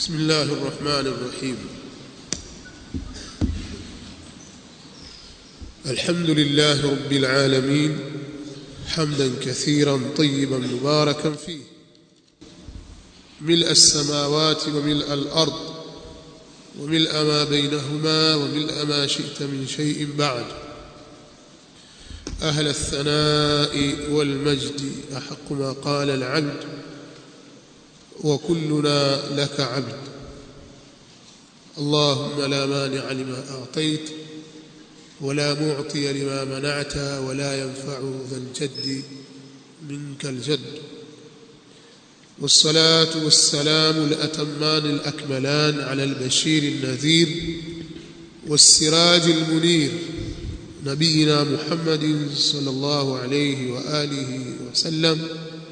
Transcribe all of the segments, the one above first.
بسم الله الرحمن الرحيم الحمد لله رب العالمين حمدا كثيرا طيبا مباركا فيه ملء السماوات وملء الارض وملء ما بينهما وملء ما شئت من شيء بعد اهل الثناء والمجد احق ما قال العبد وكلنا لك عبد اللهم لا مانع لما اعطيت ولا معطي لما منعت ولا ينفع ذا الجد منك الجد والصلاه والسلام الاتمان الاكملان على البشير النذير والسراج المنير نبينا محمد صلى الله عليه واله وسلم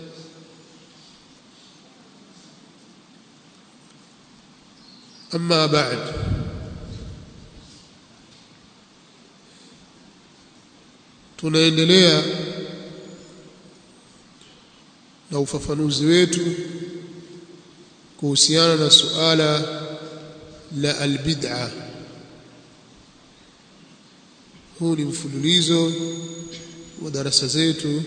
أما بعد tunaendelea na ufafanuzi wetu kuhusiana na suala la albid'a huu ni mfululizo wa darasa zetu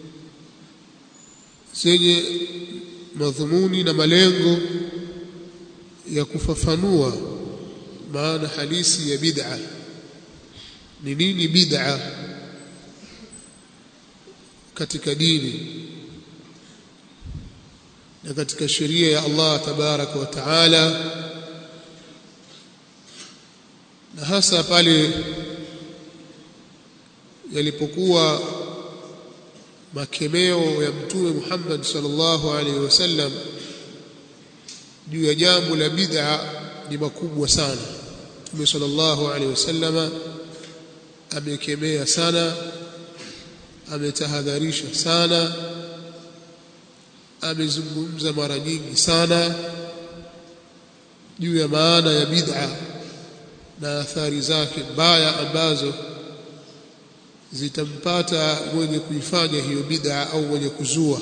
zenye madhumuni na malengo ya kufafanua maana halisi ya bid'a ni nini bid'a katika dini na katika sheria ya Allah tabaraka wa taala na hasa pale yalipokuwa makemeo ya mtume Muhammad sallallahu alaihi wasallam juu ya jambo la bid'a ni makubwa sana Mtume sallallahu alaihi wasallama amekemea sana ametahadharisha sana amezungumza mara nyingi sana juu ya maana ya bid'a na athari zake mbaya ambazo zitampata mwenye kuifanya hiyo bid'a au mwenye kuzua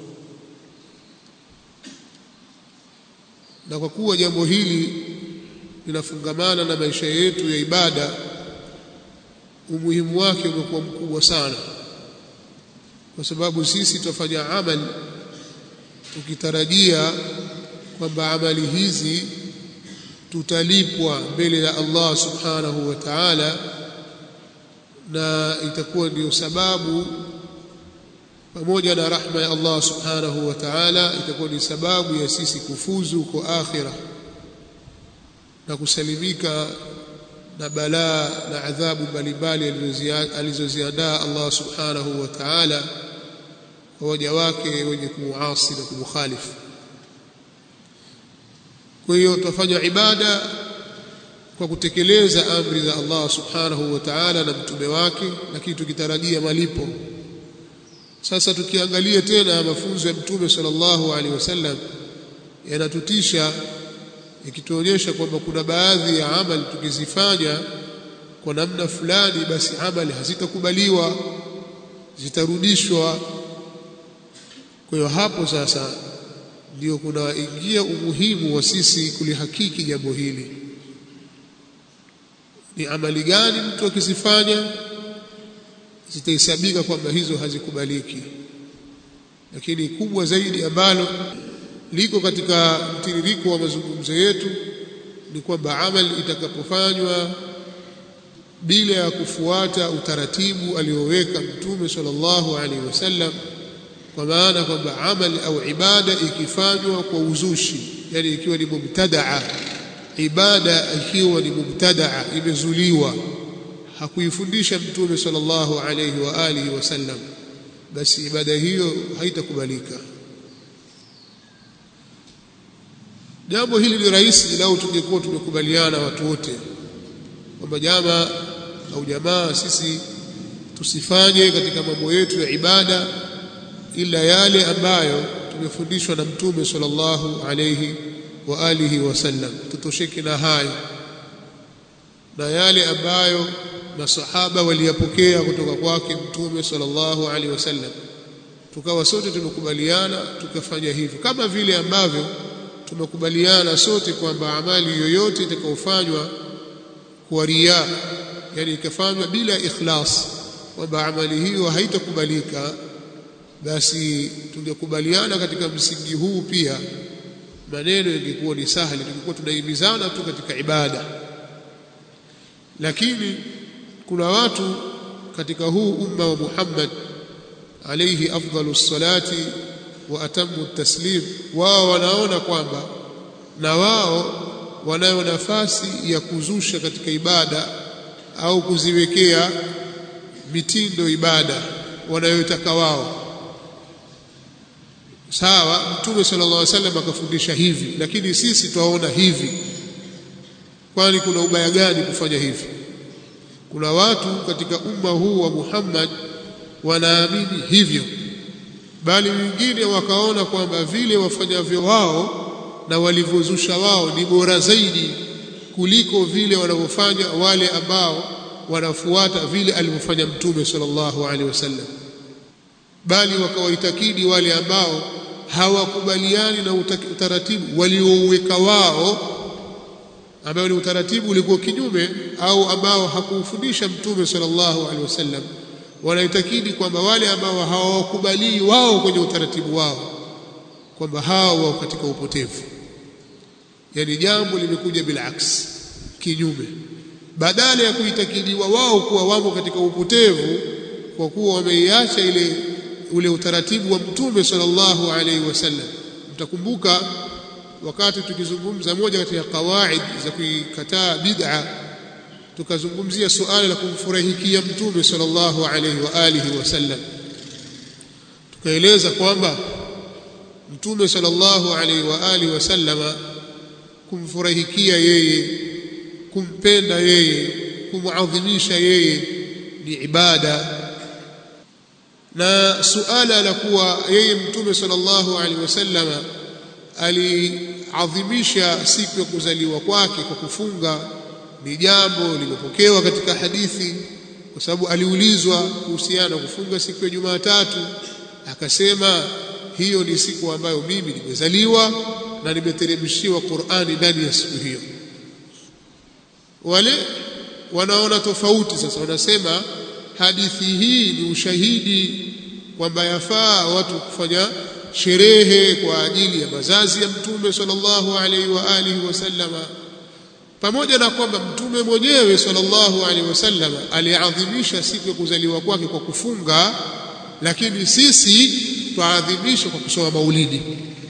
na kwa kuwa jambo hili linafungamana na maisha yetu ya ibada umuhimu wake umekuwa mkubwa sana kwa sababu sisi tutafanya amali tukitarajia kwamba amali hizi tutalipwa mbele ya Allah subhanahu wa ta'ala na itakuwa ndiyo sababu pamoja na rahma ya Allah subhanahu wa ta'ala itakuwa ni sababu ya sisi kufuzu kwa akhira na kusalimika na balaa na adhabu mbalimbali alizoziandaa Allah subhanahu wa ta'ala kwa waja wake wenye kumuasi na kumukhalifu kwa hiyo tutafanya ibada kwa kutekeleza amri za Allah subhanahu wa ta'ala na mtume wake lakini tukitarajia malipo sasa tukiangalia tena mafunzo ya mtume sallallahu alaihi wasallam yanatutisha ikituonyesha kwamba kuna baadhi ya amali tukizifanya kwa namna fulani basi amali hazitakubaliwa zitarudishwa kwa hiyo hapo sasa ndio kunaingia umuhimu wa sisi kulihakiki jambo hili ni amali gani mtu akizifanya zitahesabika kwamba hizo hazikubaliki lakini kubwa zaidi ambalo liko katika mtiririko wa mazungumzo yetu ni kwamba amali itakapofanywa bila ya kufuata utaratibu alioweka mtume sallallahu alaihi wasallam kwa maana kwamba amali au ibada ikifanywa kwa uzushi yani ikiwa ni mubtadaa ibada ikiwa ni mubtadaa imezuliwa hakuifundisha mtume sallallahu alayhi wa alihi wasallam basi ibada hiyo haitakubalika jambo hili ni rahisi lau tungekuwa tumekubaliana watu wote kwamba jamaa au jamaa sisi tusifanye katika mambo yetu ya ibada ila yale ambayo tumefundishwa na mtume sallallahu alayhi wa alihi wasallam tutosheke na hayo na yale ambayo masahaba waliyapokea kutoka kwake mtume sallallahu alaihi wasallam tukawa sote tumekubaliana tukafanya hivyo kama vile ambavyo tumekubaliana sote kwamba amali yoyote itakayofanywa kwa riya yani ikafanywa bila ikhlas kwamba amali hiyo haitakubalika basi tungekubaliana katika msingi huu pia maneno yangekuwa ni sahali tungekuwa tunahimizana tu katika ibada lakini kuna watu katika huu umma wa Muhammad alayhi afdalu salati wa atamu taslim wao wanaona kwamba na wao wanayo nafasi ya kuzusha katika ibada au kuziwekea mitindo ibada wanayotaka wao sawa mtume sallallahu alaihi wasallam akafundisha hivi lakini sisi twaona hivi kwani kuna ubaya gani kufanya hivi kuna watu katika umma huu wa Muhammad wanaamini hivyo bali wengine wakaona kwamba vile wafanyavyo wao na walivyozusha wao ni bora zaidi kuliko vile wanavyofanya wale ambao wanafuata vile alivyofanya mtume sallallahu alaihi wasallam bali wakawaitakidi wale ambao hawakubaliani na utaratibu waliouweka wao ambao ni utaratibu ulikuwa kinyume au ambao hakuufundisha mtume sallallahu alaihi wasallam wanaitakidi kwamba wale ambao hawakubali wao kwenye utaratibu wao kwamba hao wao katika upotevu yani jambo limekuja bila aksi kinyume badala ya kuitakidiwa wao kuwa wamo katika upotevu kwa kuwa wameiacha ile ule utaratibu wa mtume sallallahu alaihi wasallam mtakumbuka wakati tukizungumza moja katika kawaid za kuikataa bid'a tukazungumzia suala la kumfurahikia mtume sallallahu alaihi wa alihi wasallam tukaeleza kwamba mtume sallallahu alaihi wa alihi wasallama kumfurahikia yeye kumpenda yeye kumuadhimisha yeye ni ibada na suala la kuwa yeye mtume sallallahu alaihi wasallama aliadhimisha siku ya kuzaliwa kwake kwa kufunga ni jambo limepokewa katika hadithi kwa sababu aliulizwa kuhusiana na kufunga siku ya Jumatatu akasema hiyo ni siku ambayo mimi nimezaliwa na nimeteremshiwa Qur'ani ndani ya siku hiyo wale wanaona tofauti sasa wanasema hadithi hii ni ushahidi kwamba yafaa watu kufanya sherehe kwa ajili ya mazazi ya mtume sallallahu alaihi wa alihi wasallama pamoja na kwamba mtume mwenyewe sallallahu alaihi wasallam aliadhimisha siku ya kuzaliwa kwake kwa kufunga lakini sisi twaadhimisha kwa kusoma maulidi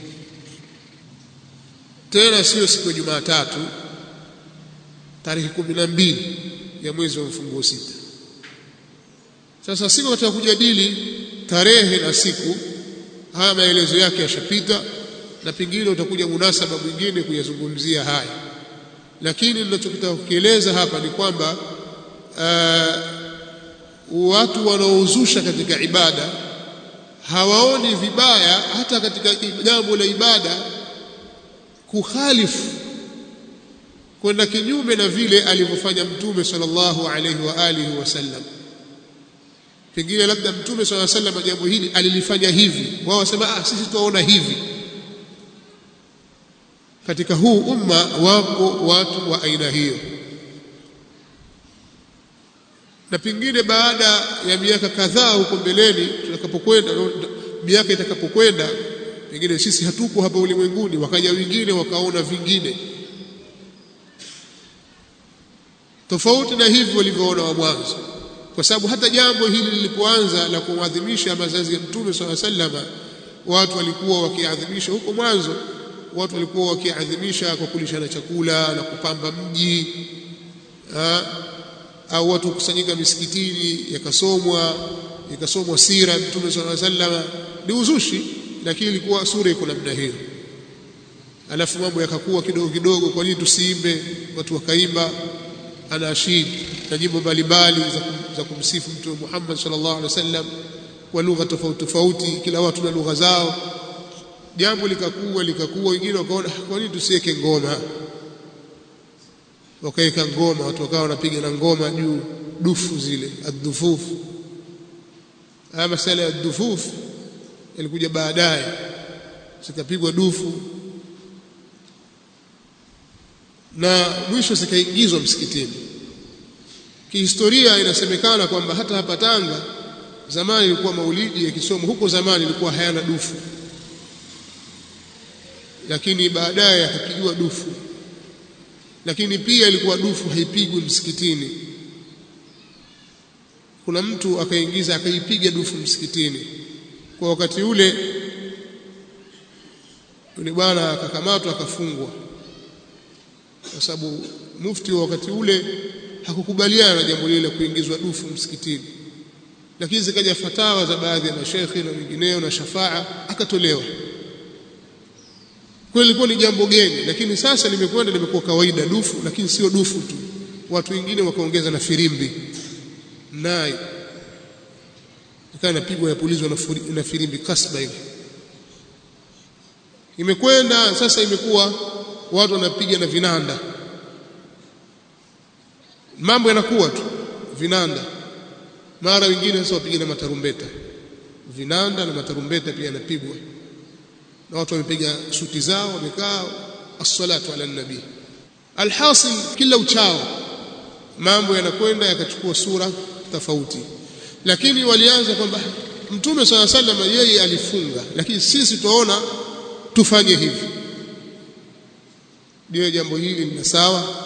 tena sio siku ya Jumatatu tarehe kumi na mbili ya mwezi wa mfunguo sita sasa siku katika kujadili tarehe na siku haya maelezo yake yashapita na pengine utakuja munasaba mwingine kuyazungumzia haya lakini ninachokitaka kukieleza hapa ni kwamba uh, watu wanaozusha katika ibada hawaoni vibaya hata katika jambo la ibada kukhalifu kwenda kinyume na vile alivyofanya mtume sallallahu alaihi wa alihi wasallam pengine labda mtume sallallahu alaihi wasallam jambo hili alilifanya hivi wao wasema ah sisi tuwaona hivi katika huu umma wako watu wa aina hiyo na pengine baada ya miaka kadhaa huko mbeleni tutakapokwenda miaka itakapokwenda pengine sisi hatuko hapa ulimwenguni wakaja wengine wakaona vingine tofauti na hivyo walivyoona wa mwanzo kwa sababu hata jambo hili lilipoanza la kuadhimisha mazazi ya mtume swalla sallama watu walikuwa wakiadhimisha huko mwanzo watu walikuwa wakiadhimisha kwa kulishana chakula na kupamba mji ha? au watu kusanyika misikitini yakasomwa ikasomwa sira ya mtume swalla sallama ni uzushi lakini ilikuwa sura iko namna hiyo alafu mambo yakakuwa kidogo kidogo kwa nini tusiimbe watu wakaimba anashid na nyimbo mbalimbali za, za kumsifu mtume Muhammad sallallahu alaihi wasallam kwa lugha tofauti tofauti kila watu na lugha zao jambo likakuwa likakuwa wengine wakaona kwa nini tusiweke ngoma wakaweka ngoma watu wakawa wanapiga na ngoma juu dufu zile adhufufu haya masala ya dhufuf yalikuja baadaye zikapigwa dufu na mwisho zikaingizwa msikitini kihistoria inasemekana kwamba hata hapa Tanga zamani ilikuwa maulidi ya kisomo huko zamani ilikuwa hayana dufu lakini baadaye akapigiwa dufu lakini pia ilikuwa dufu haipigwi msikitini kuna mtu akaingiza akaipiga dufu msikitini kwa wakati ule yule bwana akakamatwa akafungwa kwa sababu mufti wa wakati ule hakukubaliana na jambo lile la kuingizwa dufu msikitini lakini zikaja fatawa za baadhi ya mashekhi na wengineo na shafaa akatolewa kwa ilikuwa ni jambo geni lakini sasa limekwenda limekuwa kawaida dufu lakini sio dufu tu watu wengine wakaongeza na firimbi nai ikawa inapigwa yapulizwa na firimbi kasba hivi imekwenda sasa imekuwa watu wanapiga na vinanda mambo yanakuwa tu vinanda mara wengine sasa wapiga na matarumbeta vinanda na matarumbeta pia yanapigwa na watu wamepiga suti zao wamekaa as-salatu ala nabii alhasil kila uchao mambo yanakwenda yakachukua sura tofauti lakini walianza kwamba mtume swalla sallam yeye alifunga lakini sisi tunaona tufanye hivi ndio jambo hili ni sawa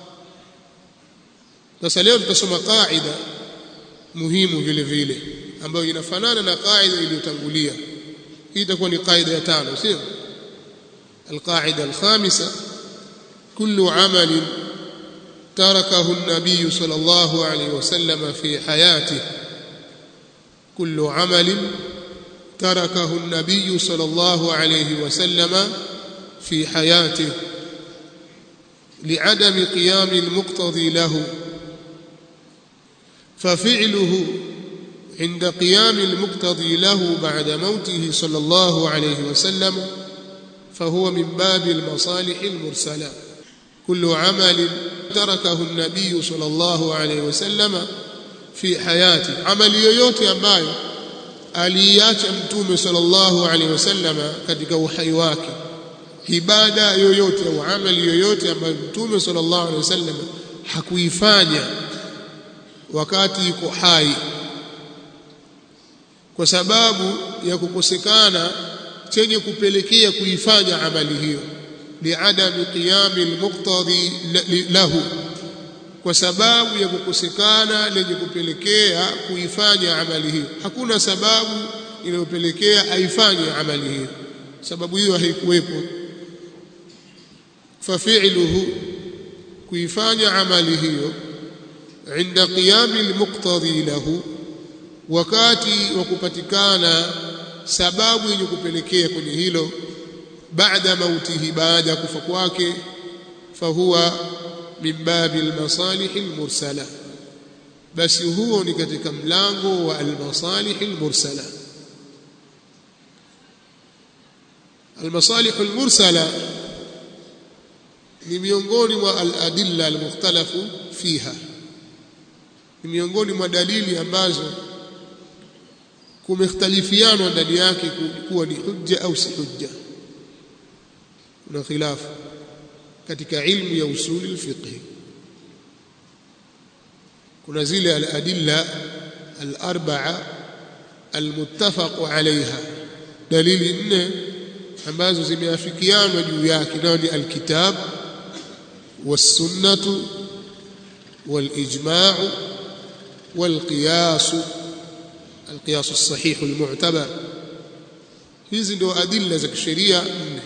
sasa leo tutasoma kaida muhimu vile vile ambayo inafanana na kaida iliyotangulia hii itakuwa ni kaida ya tano sio القاعده الخامسه كل عمل تركه النبي صلى الله عليه وسلم في حياته كل عمل تركه النبي صلى الله عليه وسلم في حياته لعدم قيام المقتضي له ففعله عند قيام المقتضي له بعد موته صلى الله عليه وسلم فهو من باب المصالح المرسله كل عمل تركه النبي صلى الله عليه وسلم في حياته عمل yoyote ambayo aliacha mtume sallallahu alaihi wasallam katika uhai wake ibada yoyote au amali yoyote ambayo mtume sallallahu alaihi wasallam hakuifanya wakati yuko hai kwa sababu ya kukosekana chenye kupelekea kuifanya amali hiyo liadami qiyami almuqtadi lahu kwa sababu ya kukosekana lenye kupelekea kuifanya amali hiyo hakuna sababu inayopelekea aifanye amali hiyo sababu hiyo haikuwepo fafi'luhu kuifanya amali hiyo inda qiyami almuqtadi lahu wakati wa kupatikana sababu yenye kupelekea kwenye hilo baada mautihi baada ya kufa kwake fahuwa min babi almasalih almursala basi huo ni katika mlango wa almasalih almursala almasalih almursala ni miongoni mwa aladilla almukhtalafu fiha ni miongoni mwa dalili ambazo kumekhtalifiana ndani yake kuwa ni hujja au si hujja kuna khilafu katika ilmu ya usuli alfiqh kuna zile aladilla alarba'a almuttafaq alayha dalili nne ambazo zimeafikiana juu yake nayo ni alkitab والسنه والاجماع والقياس القياس الصحيح المعتبر hizi ndio adilla za kisheria nne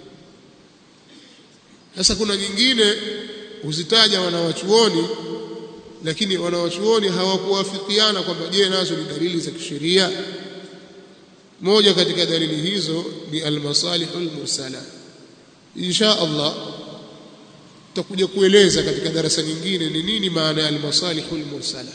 sasa kuna nyingine huzitaja wanawachuoni lakini wanawachuoni hawakuwafikiana kwamba je nazo ni dalili za kisheria moja katika dalili hizo ni almasalihul mursala insha Allah tutakuja kueleza katika darasa nyingine ni nini maana ya almasalihul mursala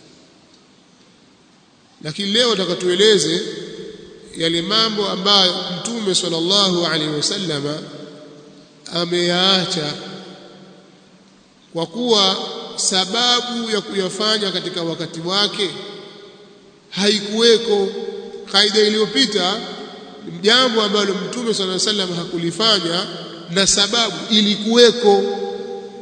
lakini leo tutakatueleze yale mambo ambayo mtume sallallahu alaihi wasallama ameyaacha kwa kuwa sababu ya kuyafanya katika wakati wake haikuweko kaida iliyopita jambo ambalo mtume sallallahu alaihi wasallam hakulifanya na sababu ilikuweko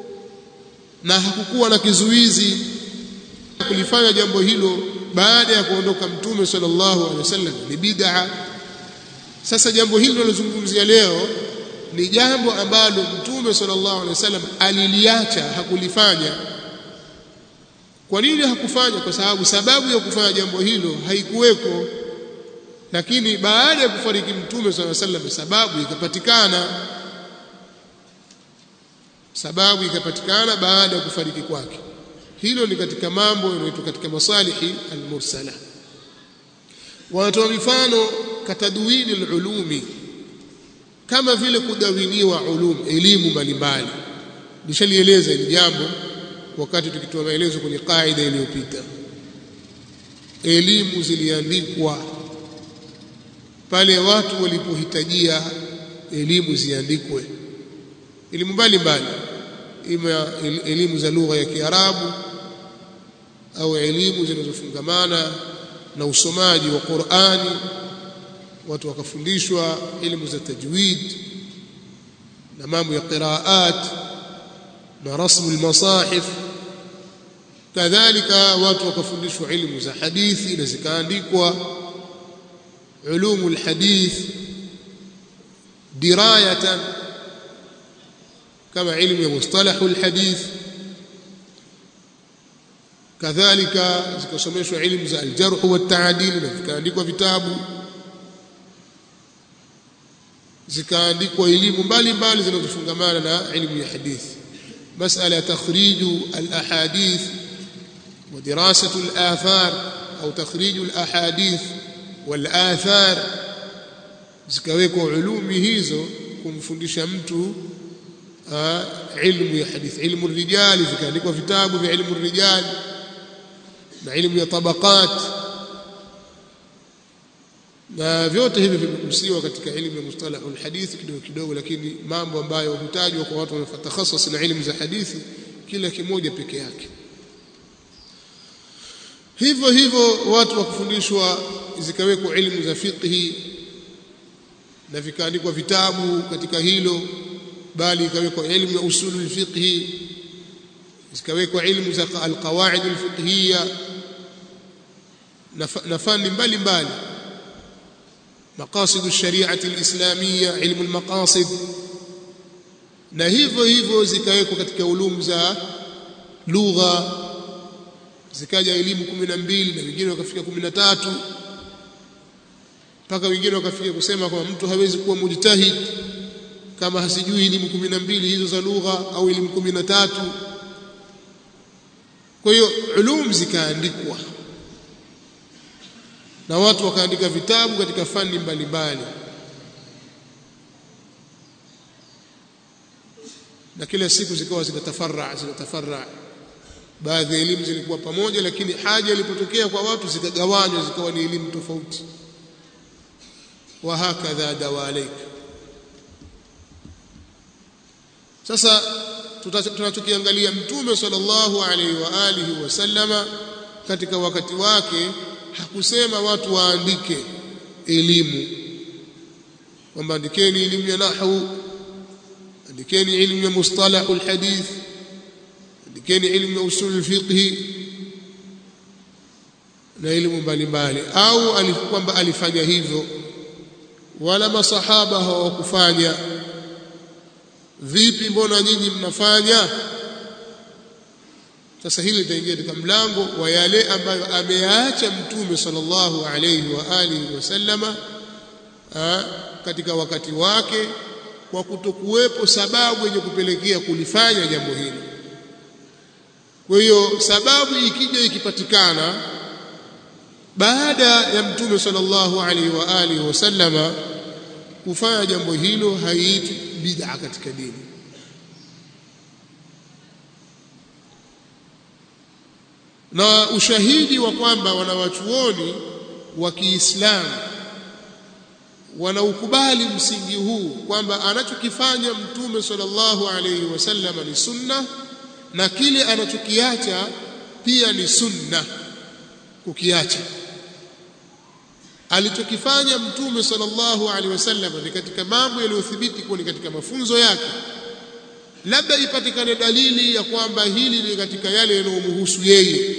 na hakukuwa na kizuizi kulifanya jambo hilo baada ya kuondoka mtume sallallahu alaihi wasallam ni bid'a sasa jambo hili tunalozungumzia leo ni jambo ambalo mtume sallallahu alaihi wasallam aliliacha hakulifanya kwa nini hakufanya kwa sababu sababu ya kufanya jambo hilo haikuweko lakini baada ya kufariki mtume sallallahu alaihi wasallam sababu ikapatikana sababu ikapatikana baada ya kufariki kwake hilo ni katika mambo yanayoitwa katika masalihi almursala wanatoa mifano katadwini alulumi kama vile kudawiniwa ulum elimu mbalimbali nishalieleza hili jambo wakati tukitoa maelezo kwenye kaida iliyopita elimu ziliandikwa pale watu walipohitajia elimu ziandikwe elimu mbalimbali ima elimu za lugha ya Kiarabu au elimu zinazofungamana na usomaji wa Qur'ani watu wakafundishwa elimu za tajwid na mambo ya qiraat na rasmu almasahif kadhalika watu wakafundishwa elimu za hadithi na zikaandikwa ulumu alhadith dirayatan kama ilmu ya mustalahu alhadith kadhalika zikasomeshwa elimu za aljarh wa taadil na vikaandikwa vitabu zikaandikwa elimu mbalimbali zinazofungamana na elimu ya hadithi masala ya takhriju alahadith wa dirasatu alathar au takhriju alahadith walathar zikawekwa ulumi hizo kumfundisha mtu ilmu ya hadithi ilmu rijali vikaandikwa vitabu vya ilmu rijali na ilmu ya tabaqat na vyote hivi vimegusiwa katika elimu ya mustalah alhadith kidogo kidogo lakini mambo ambayo hutajwa kwa watu wanaotakhasas na elimu za hadithi kila kimoja peke yake hivyo hivyo watu wakufundishwa zikawekwa elimu za fiqhi na vikaandikwa vitabu katika hilo bali ikawekwa elimu ya usulul fiqhi zikawekwa elimu za alqawaid alfiqhiyya na fani mbalimbali مقاصد الشريعة الإسلامية علم المقاصد na hivyo hivyo zikawekwa katika ulumu za lugha zikaja elimu 12 na wengine wakafika 13 mpaka wengine wakafika kusema kwamba mtu hawezi kuwa mujtahid kama hasijui elimu 12 hizo za lugha au elimu 13 kwa hiyo ulum zikaandikwa na watu wakaandika vitabu katika fani mbalimbali na kila siku zikawa zinatafarra zinatafarra baadhi ya elimu zilikuwa pamoja lakini haja ilipotokea kwa watu zikagawanywa zikawa ni elimu tofauti wa hakadha dawalik sasa tunachokiangalia mtume sallallahu alaihi wa alihi wasallama katika wakati wake hakusema watu waandike elimu kwamba andikeni elimu ya nahwu andikeni elimu ya mustalahul hadith andikeni elimu ya usul fiqh na elimu mbalimbali au kwamba alifanya hivyo wala masahaba hawakufanya vipi mbona nyinyi mnafanya sasa hili litaingia katika mlango wa yale ambayo ameyaacha mtume sallallahu alayhi wa alihi wasallama katika wakati wake kwa kutokuwepo sababu yenye kupelekea kulifanya jambo hili kwa hiyo sababu ikija ikipatikana baada ya mtume sallallahu alaihi wa alihi wasallama kufanya jambo hilo haiitwi bid'a katika dini na ushahidi wa kwamba wanawachuoni wa Kiislamu wanaukubali msingi huu kwamba anachokifanya mtume sallallahu alaihi wasallam ni sunna na kile anachokiacha pia ni sunna kukiacha alichokifanya mtume sallallahu alaihi wasallam ni katika mambo yaliyothibiti kuwa ni katika mafunzo yake labda ipatikane dalili ya kwamba hili ni katika yale yanayomhusu yeye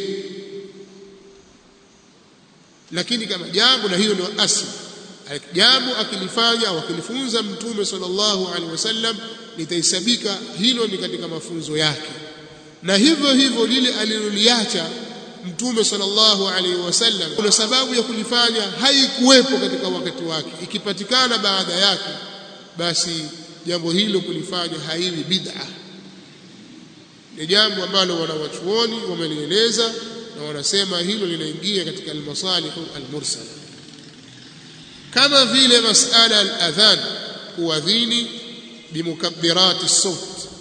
lakini kama jambo na hiyo ndio asili jambo akilifanya au akilifunza mtume sallallahu alaihi wasallam litahesabika hilo ni katika mafunzo yake na hivyo hivyo lile aliloliacha mtume sallallahu alaihi wasallam kuna sababu ya kulifanya haikuwepo katika wakati wake ikipatikana baada yake basi jambo hilo kulifanya haiwi bid'a ni jambo ambalo wanawachuoni wamelieleza na wanasema hilo linaingia katika almasalih almursala kama vile masala aladhan kuadhini bimukabbirat as-sawt